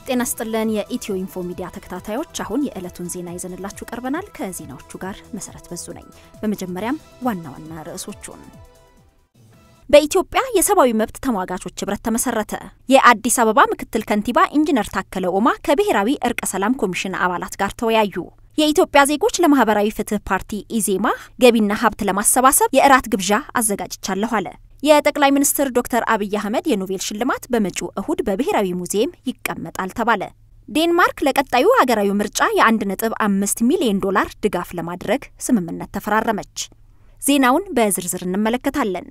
ጤና ስጥልን የኢትዮ ኢንፎ ሚዲያ ተከታታዮች፣ አሁን የዕለቱን ዜና ይዘንላችሁ ቀርበናል። ከዜናዎቹ ጋር መሰረት በዙ ነኝ። በመጀመሪያም ዋና ዋና ርዕሶቹን በኢትዮጵያ የሰብአዊ መብት ተሟጋቾች ህብረት ተመሰረተ። የአዲስ አበባ ምክትል ከንቲባ ኢንጂነር ታከለ ኡማ ከብሔራዊ እርቀ ሰላም ኮሚሽን አባላት ጋር ተወያዩ። የኢትዮጵያ ዜጎች ለማህበራዊ ፍትህ ፓርቲ ኢዜማ ገቢና ሀብት ለማሰባሰብ የእራት ግብዣ አዘጋጅቻለሁ አለ። የጠቅላይ ሚኒስትር ዶክተር አብይ አህመድ የኖቤል ሽልማት በመጪው እሁድ በብሔራዊ ሙዚየም ይቀመጣል ተባለ። ዴንማርክ ለቀጣዩ ሀገራዊ ምርጫ የ1.5 ሚሊዮን ዶላር ድጋፍ ለማድረግ ስምምነት ተፈራረመች። ዜናውን በዝርዝር እንመለከታለን።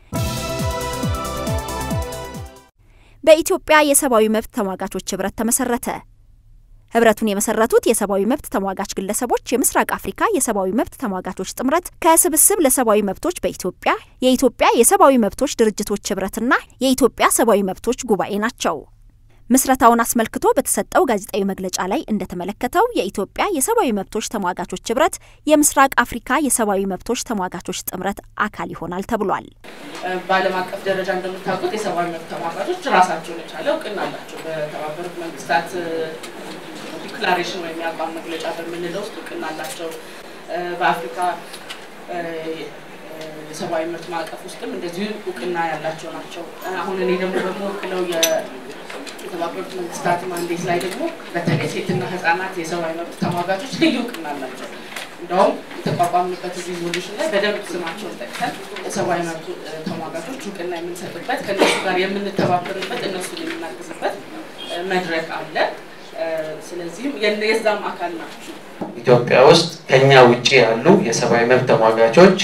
በኢትዮጵያ የሰብአዊ መብት ተሟጋቾች ህብረት ተመሰረተ። ህብረቱን የመሰረቱት የሰብአዊ መብት ተሟጋች ግለሰቦች የምስራቅ አፍሪካ የሰብአዊ መብት ተሟጋቾች ጥምረት ከስብስብ ለሰብአዊ መብቶች በኢትዮጵያ የኢትዮጵያ የሰብአዊ መብቶች ድርጅቶች ህብረትና የኢትዮጵያ ሰብአዊ መብቶች ጉባኤ ናቸው። ምስረታውን አስመልክቶ በተሰጠው ጋዜጣዊ መግለጫ ላይ እንደተመለከተው የኢትዮጵያ የሰብአዊ መብቶች ተሟጋቾች ህብረት የምስራቅ አፍሪካ የሰብአዊ መብቶች ተሟጋቾች ጥምረት አካል ይሆናል ተብሏል። በዓለም አቀፍ ደረጃ እንደምታውቁት የሰብአዊ መብት ተሟጋቾች ራሳቸውን የቻለ እውቅና አላቸው። በተባበሩት መንግስታት ዲክላሬሽን ወይም የአቋም መግለጫ በምንለው ውስጥ እውቅና አላቸው። በአፍሪካ የሰብአዊ መብት ማዕቀፍ ውስጥም እንደዚሁ እውቅና ያላቸው ናቸው። አሁን እኔ ደግሞ በምወክለው የተባበሩት መንግስታት ማንዴት ላይ ደግሞ በተለይ ሴትና ህጻናት የሰብአዊ መብት ተሟጋቾች ልዩ እውቅና አላቸው። እንደውም የተቋቋምንበት ሪዞሉሽን ላይ በደንብ ስማቸውን ጠቅሰን የሰብአዊ መብት ተሟጋቾች እውቅና የምንሰጥበት ከእነሱ ጋር የምንተባበርበት እነሱን የምናግዝበት መድረክ አለ። ስለዚህም የዛም አካል ናቸው። ኢትዮጵያ ውስጥ ከኛ ውጭ ያሉ የሰብአዊ መብት ተሟጋቾች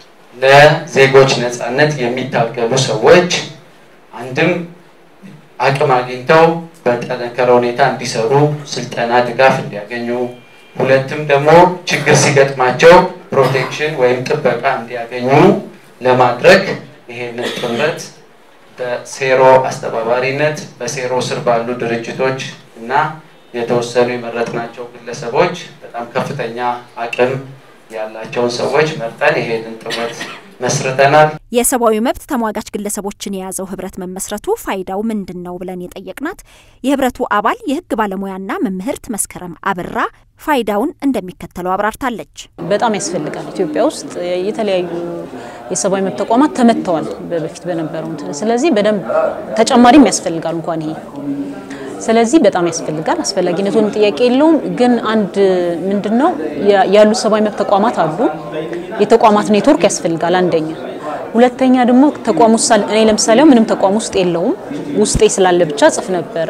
ለዜጎች ነጻነት የሚታገሉ ሰዎች አንድም አቅም አግኝተው በጠነከረ ሁኔታ እንዲሰሩ ስልጠና፣ ድጋፍ እንዲያገኙ፣ ሁለትም ደግሞ ችግር ሲገጥማቸው ፕሮቴክሽን ወይም ጥበቃ እንዲያገኙ ለማድረግ ይሄንን ጥምረት በሴሮ አስተባባሪነት በሴሮ ስር ባሉ ድርጅቶች እና የተወሰኑ የመረጥናቸው ግለሰቦች በጣም ከፍተኛ አቅም ያላቸውን ሰዎች መርጠን ይሄንን ጥምረት መስርተናል። የሰብአዊ መብት ተሟጋች ግለሰቦችን የያዘው ህብረት መመስረቱ ፋይዳው ምንድን ነው ብለን የጠየቅናት የህብረቱ አባል የህግ ባለሙያና መምህርት መስከረም አብራ ፋይዳውን እንደሚከተለው አብራርታለች። በጣም ያስፈልጋል። ኢትዮጵያ ውስጥ የተለያዩ የሰብአዊ መብት ተቋማት ተመትተዋል በፊት በነበረው እንትን። ስለዚህ በደንብ ተጨማሪም ያስፈልጋል እንኳን ይሄ ስለዚህ በጣም ያስፈልጋል። አስፈላጊነቱን ጥያቄ የለውም። ግን አንድ ምንድን ነው ያሉ ሰብአዊ መብት ተቋማት አሉ። የተቋማት ኔትወርክ ያስፈልጋል አንደኛ። ሁለተኛ ደግሞ ተቋም ውስጥ እኔ ለምሳሌ ምንም ተቋም ውስጥ የለውም ውስጤ ስላለ ብቻ ጽፍ ነበረ።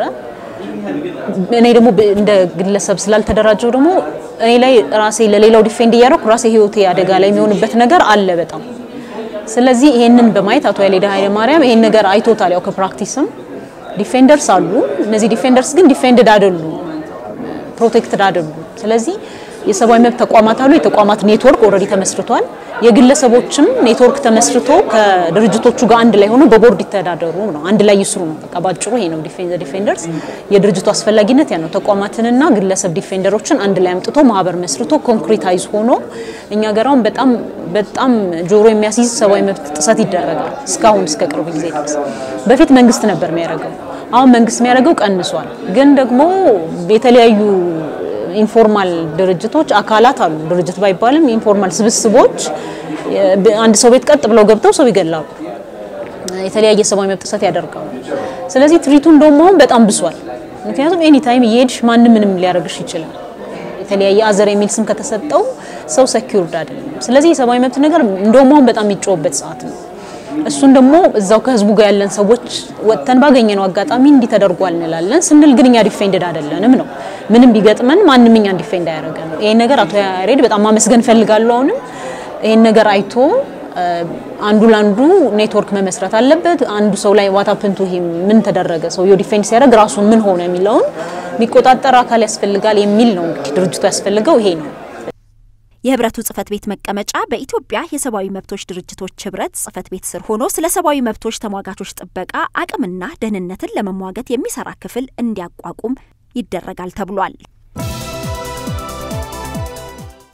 እኔ ደግሞ እንደ ግለሰብ ስላልተደራጀው ደግሞ እኔ ላይ ራሴ ለሌላው ዲፌንድ እያደረኩ ራሴ ህይወቴ አደጋ ላይ የሚሆንበት ነገር አለ በጣም። ስለዚህ ይሄንን በማየት አቶ ያሌዳ ኃይለማርያም ይሄን ነገር አይቶታል። ያው ከፕራክቲስም ዲፌንደርስ አሉ። እነዚህ ዲፌንደርስ ግን ዲፌንድድ አይደሉ፣ ፕሮቴክትድ አይደሉ። ስለዚህ የሰብአዊ መብት ተቋማት አሉ። የተቋማት ኔትወርክ ኦልሬዲ ተመስርቷል። የግለሰቦችም ኔትወርክ ተመስርቶ ከድርጅቶቹ ጋር አንድ ላይ ሆኖ በቦርድ ይተዳደሩ ነው፣ አንድ ላይ ይስሩ ነው። በቃ ባጭሩ ይሄ ነው ዲፌንደርስ። የድርጅቱ አስፈላጊነት ያ ነው። ተቋማትንና ግለሰብ ዲፌንደሮችን አንድ ላይ አምጥቶ ማህበር መስርቶ ኮንክሪታይዝ ሆኖ እኛ ገራውን በጣም በጣም ጆሮ የሚያስይዝ ሰብአዊ መብት ጥሰት ይደረጋል እስካሁን እስከ ቅርብ ጊዜ ድረስ። በፊት መንግስት ነበር የሚያደርገው፣ አሁን መንግስት የሚያደርገው ቀንሷል። ግን ደግሞ የተለያዩ ኢንፎርማል ድርጅቶች አካላት አሉ። ድርጅት ባይባልም ኢንፎርማል ስብስቦች አንድ ሰው ቤት ቀጥ ብለው ገብተው ሰው ይገላሉ፣ የተለያየ ሰብአዊ መብት ጥሰት ያደርጋሉ። ስለዚህ ትሪቱ እንደውም አሁን በጣም ብሷል። ምክንያቱም ኤኒ ታይም እየሄድሽ ማንም ምንም ሊያደርግሽ ይችላል። የተለያየ አዘር የሚል ስም ከተሰጠው ሰው ሰኪውርድ አይደለም። ስለዚህ የሰብአዊ መብት ነገር እንደውም አሁን በጣም የሚጮህበት ሰዓት ነው። እሱን ደግሞ እዛው ከህዝቡ ጋር ያለን ሰዎች ወጥተን ባገኘነው አጋጣሚ እንዲህ ተደርጓል እንላለን ስንል ግን እኛ ዲፌንድድ አይደለንም ነው። ምንም ቢገጥመን ማንም እኛን ዲፌንድ አያደርገንም። ይሄን ነገር አቶ ያሬድ በጣም ማመስገን ፈልጋለሁ። አሁንም ይሄን ነገር አይቶ አንዱ ለአንዱ ኔትወርክ መመስረት አለበት። አንዱ ሰው ላይ ዋታፕንቱ ይሄ ምን ተደረገ ሰውየው ዲፌንድ ሲያደርግ ራሱን ምን ሆነ የሚለውን የሚቆጣጠር አካል ያስፈልጋል የሚል ነው እንግዲህ ድርጅቱ ያስፈልገው ይሄ ነው። የህብረቱ ጽህፈት ቤት መቀመጫ በኢትዮጵያ የሰብአዊ መብቶች ድርጅቶች ህብረት ጽህፈት ቤት ስር ሆኖ ስለ ሰብአዊ መብቶች ተሟጋቾች ጥበቃ አቅምና ደህንነትን ለመሟገት የሚሰራ ክፍል እንዲያቋቁም ይደረጋል ተብሏል።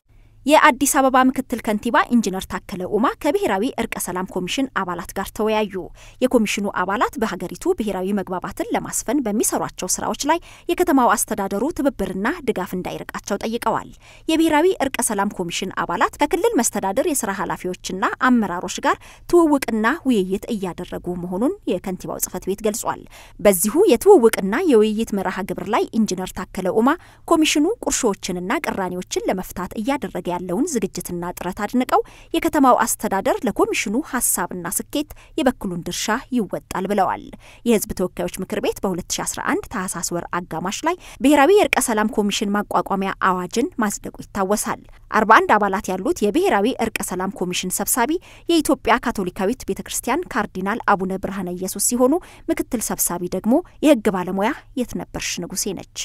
የአዲስ አበባ ምክትል ከንቲባ ኢንጂነር ታከለ ኡማ ከብሔራዊ እርቀ ሰላም ኮሚሽን አባላት ጋር ተወያዩ። የኮሚሽኑ አባላት በሀገሪቱ ብሔራዊ መግባባትን ለማስፈን በሚሰሯቸው ስራዎች ላይ የከተማው አስተዳደሩ ትብብርና ድጋፍ እንዳይርቃቸው ጠይቀዋል። የብሔራዊ እርቀ ሰላም ኮሚሽን አባላት ከክልል መስተዳድር የስራ ኃላፊዎችና አመራሮች ጋር ትውውቅና ውይይት እያደረጉ መሆኑን የከንቲባው ጽህፈት ቤት ገልጿል። በዚሁ የትውውቅና የውይይት መርሃ ግብር ላይ ኢንጂነር ታከለ ኡማ ኮሚሽኑ ቁርሾዎችንና ቅራኔዎችን ለመፍታት እያደረገ ያለውን ዝግጅትና ጥረት አድንቀው የከተማው አስተዳደር ለኮሚሽኑ ሀሳብና ስኬት የበኩሉን ድርሻ ይወጣል ብለዋል። የህዝብ ተወካዮች ምክር ቤት በ2011 ታህሳስ ወር አጋማሽ ላይ ብሔራዊ የእርቀ ሰላም ኮሚሽን ማቋቋሚያ አዋጅን ማጽደቁ ይታወሳል። 41 አባላት ያሉት የብሔራዊ እርቀ ሰላም ኮሚሽን ሰብሳቢ የኢትዮጵያ ካቶሊካዊት ቤተ ክርስቲያን ካርዲናል አቡነ ብርሃነ ኢየሱስ ሲሆኑ ምክትል ሰብሳቢ ደግሞ የህግ ባለሙያ የትነበርሽ ንጉሴ ነች።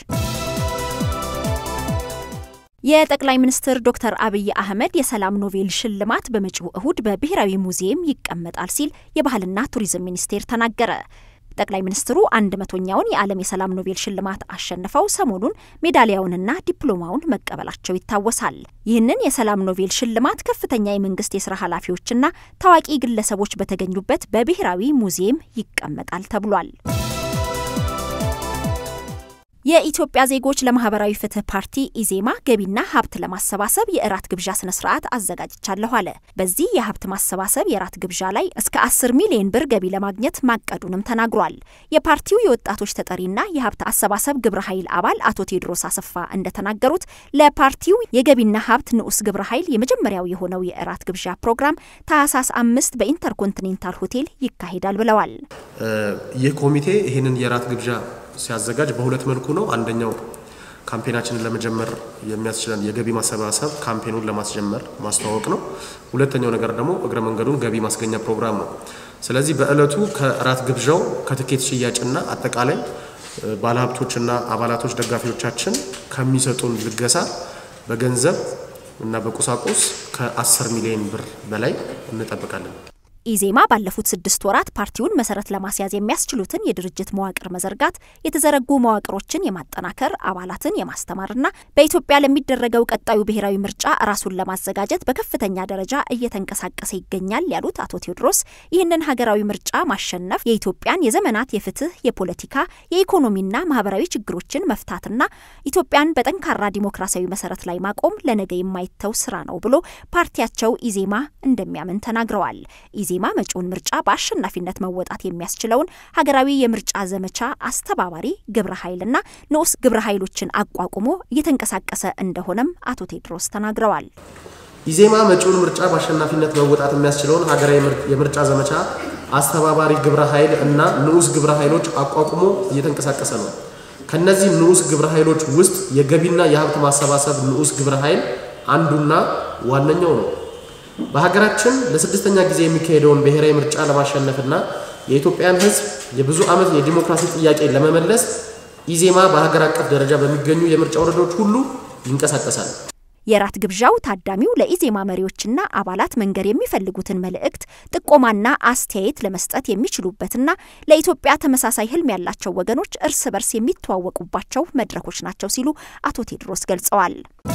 የጠቅላይ ሚኒስትር ዶክተር አብይ አህመድ የሰላም ኖቤል ሽልማት በመጪው እሁድ በብሔራዊ ሙዚየም ይቀመጣል ሲል የባህልና ቱሪዝም ሚኒስቴር ተናገረ። ጠቅላይ ሚኒስትሩ አንድ መቶኛውን የዓለም የሰላም ኖቤል ሽልማት አሸንፈው ሰሞኑን ሜዳሊያውንና ዲፕሎማውን መቀበላቸው ይታወሳል። ይህንን የሰላም ኖቤል ሽልማት ከፍተኛ የመንግስት የስራ ኃላፊዎችና ታዋቂ ግለሰቦች በተገኙበት በብሔራዊ ሙዚየም ይቀመጣል ተብሏል። የኢትዮጵያ ዜጎች ለማህበራዊ ፍትህ ፓርቲ ኢዜማ ገቢና ሀብት ለማሰባሰብ የእራት ግብዣ ስነ ስርዓት አዘጋጅቻለሁ አለ። በዚህ የሀብት ማሰባሰብ የእራት ግብዣ ላይ እስከ 10 ሚሊዮን ብር ገቢ ለማግኘት ማቀዱንም ተናግሯል። የፓርቲው የወጣቶች ተጠሪና የሀብት አሰባሰብ ግብረ ኃይል አባል አቶ ቴዎድሮስ አሰፋ እንደተናገሩት ለፓርቲው የገቢና ሀብት ንዑስ ግብረ ኃይል የመጀመሪያው የሆነው የእራት ግብዣ ፕሮግራም ታህሳስ አምስት በኢንተርኮንቲኔንታል ሆቴል ይካሄዳል ብለዋል። ይህ ኮሚቴ ይህንን የእራት ግብዣ ሲያዘጋጅ በሁለት መልኩ ነው። አንደኛው ካምፔናችንን ለመጀመር የሚያስችለን የገቢ ማሰባሰብ ካምፔኑን ለማስጀመር ማስተዋወቅ ነው። ሁለተኛው ነገር ደግሞ እግረ መንገዱን ገቢ ማስገኛ ፕሮግራም ነው። ስለዚህ በእለቱ ከእራት ግብዣው ከትኬት ሽያጭና አጠቃላይ ባለሀብቶችና አባላቶች ደጋፊዎቻችን ከሚሰጡን ልገሳ በገንዘብ እና በቁሳቁስ ከ10 ሚሊዮን ብር በላይ እንጠብቃለን። ኢዜማ ባለፉት ስድስት ወራት ፓርቲውን መሰረት ለማስያዝ የሚያስችሉትን የድርጅት መዋቅር መዘርጋት፣ የተዘረጉ መዋቅሮችን የማጠናከር፣ አባላትን የማስተማርና በኢትዮጵያ ለሚደረገው ቀጣዩ ብሔራዊ ምርጫ ራሱን ለማዘጋጀት በከፍተኛ ደረጃ እየተንቀሳቀሰ ይገኛል ያሉት አቶ ቴዎድሮስ ይህንን ሀገራዊ ምርጫ ማሸነፍ የኢትዮጵያን የዘመናት የፍትህ፣ የፖለቲካ፣ የኢኮኖሚና ማህበራዊ ችግሮችን መፍታትና ኢትዮጵያን በጠንካራ ዲሞክራሲያዊ መሰረት ላይ ማቆም ለነገ የማይተው ስራ ነው ብሎ ፓርቲያቸው ኢዜማ እንደሚያምን ተናግረዋል። ኢዜማ መጪውን ምርጫ በአሸናፊነት መወጣት የሚያስችለውን ሀገራዊ የምርጫ ዘመቻ አስተባባሪ ግብረ ኃይልና ንዑስ ግብረ ኃይሎችን አቋቁሞ እየተንቀሳቀሰ እንደሆነም አቶ ቴድሮስ ተናግረዋል። ኢዜማ መጪውን ምርጫ በአሸናፊነት መወጣት የሚያስችለውን ሀገራዊ የምርጫ ዘመቻ አስተባባሪ ግብረ ኃይል እና ንዑስ ግብረ ኃይሎች አቋቁሞ እየተንቀሳቀሰ ነው። ከነዚህ ንዑስ ግብረ ኃይሎች ውስጥ የገቢና የሀብት ማሰባሰብ ንዑስ ግብረ ኃይል አንዱና ዋነኛው ነው። በሀገራችን ለስድስተኛ ጊዜ የሚካሄደውን ብሔራዊ ምርጫ ለማሸነፍና የኢትዮጵያን ሕዝብ የብዙ ዓመት የዲሞክራሲ ጥያቄ ለመመለስ ኢዜማ በሀገር አቀፍ ደረጃ በሚገኙ የምርጫ ወረዳዎች ሁሉ ይንቀሳቀሳል። የራት ግብዣው ታዳሚው ለኢዜማ መሪዎችና አባላት መንገር የሚፈልጉትን መልእክት፣ ጥቆማና አስተያየት ለመስጠት የሚችሉበትና ለኢትዮጵያ ተመሳሳይ ህልም ያላቸው ወገኖች እርስ በርስ የሚተዋወቁባቸው መድረኮች ናቸው ሲሉ አቶ ቴድሮስ ገልጸዋል።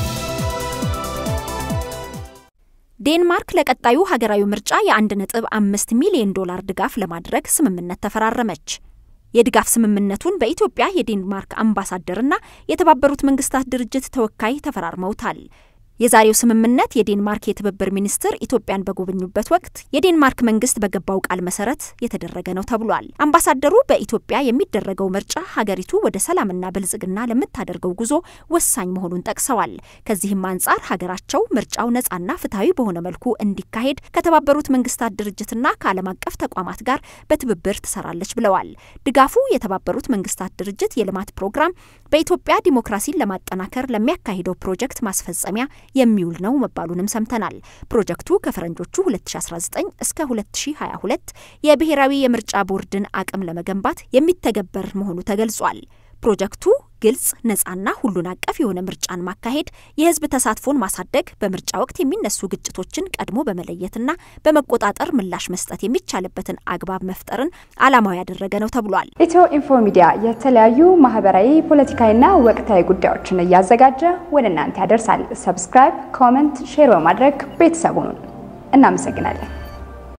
ዴንማርክ ለቀጣዩ ሀገራዊ ምርጫ የአንድ ነጥብ አምስት ሚሊዮን ዶላር ድጋፍ ለማድረግ ስምምነት ተፈራረመች። የድጋፍ ስምምነቱን በኢትዮጵያ የዴንማርክ አምባሳደርና የተባበሩት መንግስታት ድርጅት ተወካይ ተፈራርመውታል። የዛሬው ስምምነት የዴንማርክ የትብብር ሚኒስትር ኢትዮጵያን በጎበኙበት ወቅት የዴንማርክ መንግስት በገባው ቃል መሰረት የተደረገ ነው ተብሏል። አምባሳደሩ በኢትዮጵያ የሚደረገው ምርጫ ሀገሪቱ ወደ ሰላምና ብልጽግና ለምታደርገው ጉዞ ወሳኝ መሆኑን ጠቅሰዋል። ከዚህም አንጻር ሀገራቸው ምርጫው ነጻና ፍትሐዊ በሆነ መልኩ እንዲካሄድ ከተባበሩት መንግስታት ድርጅትና ከዓለም አቀፍ ተቋማት ጋር በትብብር ትሰራለች ብለዋል። ድጋፉ የተባበሩት መንግስታት ድርጅት የልማት ፕሮግራም በኢትዮጵያ ዲሞክራሲን ለማጠናከር ለሚያካሂደው ፕሮጀክት ማስፈጸሚያ የሚውል ነው መባሉንም ሰምተናል። ፕሮጀክቱ ከፈረንጆቹ 2019 እስከ 2022 የብሔራዊ የምርጫ ቦርድን አቅም ለመገንባት የሚተገበር መሆኑ ተገልጿል። ፕሮጀክቱ ግልጽ፣ ነፃና ሁሉን አቀፍ የሆነ ምርጫን ማካሄድ፣ የህዝብ ተሳትፎን ማሳደግ፣ በምርጫ ወቅት የሚነሱ ግጭቶችን ቀድሞ በመለየትና በመቆጣጠር ምላሽ መስጠት የሚቻልበትን አግባብ መፍጠርን ዓላማው ያደረገ ነው ተብሏል። ኢትዮ ኢንፎ ሚዲያ የተለያዩ ማህበራዊ፣ ፖለቲካዊና ወቅታዊ ጉዳዮችን እያዘጋጀ ወደ እናንተ ያደርሳል። ሰብስክራይብ፣ ኮመንት፣ ሼር በማድረግ ቤተሰቡን እናመሰግናለን።